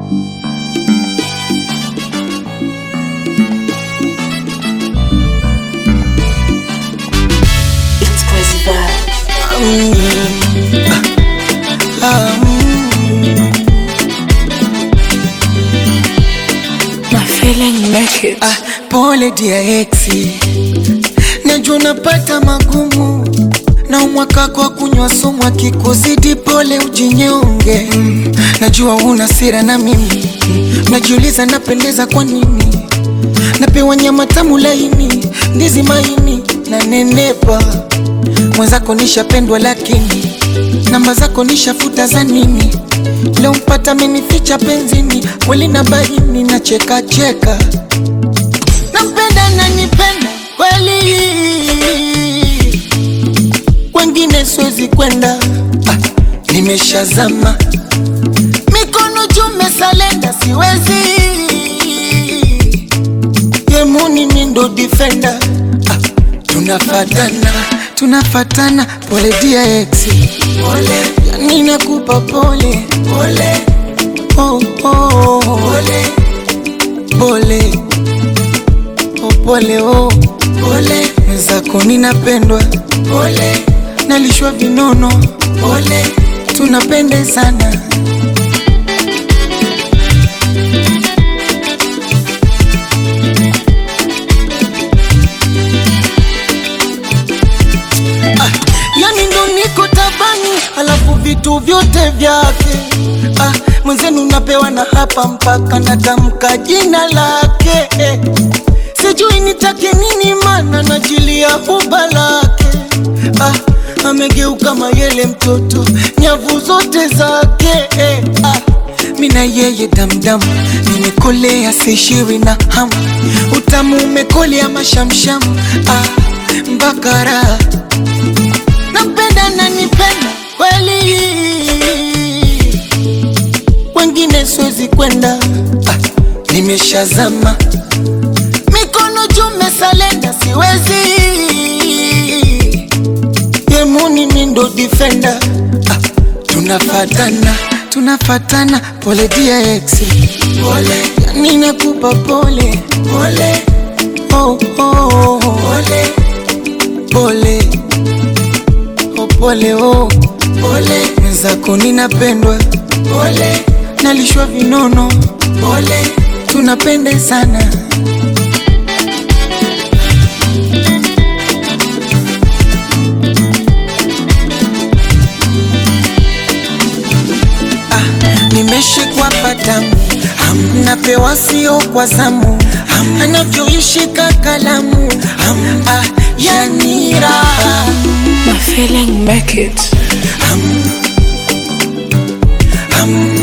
It's crazy vibe. My feeling make it. Ah, pole dia exi, najua unapata magumu na umwaka kwa kunywa sumu, akikuzidi pole ujinyonge. Mm, najua una sira na mimi Mm, najiuliza napendeza kwa nini, napewa nyama tamu laini, ndizi maini na nenepa. Mwenzako nishapendwa, lakini namba zako nishafuta za nini? Leo mpata amenificha penzini, kweli na baini na cheka cheka nampenda na nipenda kweli, wengine siwezi kwenda. Ah, nimeshazama mikono jume salenda, siwezi yemuni ni ndo defender. Ah, tunafatana tunafatana, pole dia ex, pole yani nakupa pole pole, oh, oh, pole pole oh, pole oh, pole zako ninapendwa pole, nalishwa vinono pole, tunapende sana ah, yani ndo niko tabani, alafu vitu vyote vyake ah, mwenzenu napewa na hapa mpaka natamka jina lake eh. Sijui nitake nini, mana najilia huba lake ah, amegeuka mayele mtoto, nyavu zote zake eh, ah, mina yeye damdam, nimekolea sishiwi na hamu, utamu umekolea mashamsham ah, mbakara nampenda na nipenda kweli, wengine siwezi kwenda ah, nimeshazama mikono jume salenda, siwezi yemuni ni ndo defender ah, tunafatana tunafatana, pole dia ex, pole yani nakupa pole pole, oh, oh, pole pole oh, pole oh, pole mwenzako ninapendwa pole, nalishwa vinono pole, tunapende sana nimeshikwa patamu Ham, napewa sio kwa zamu Ham, anavyoishika kalamu Ham, ah, yani raha My feeling make it. Ham,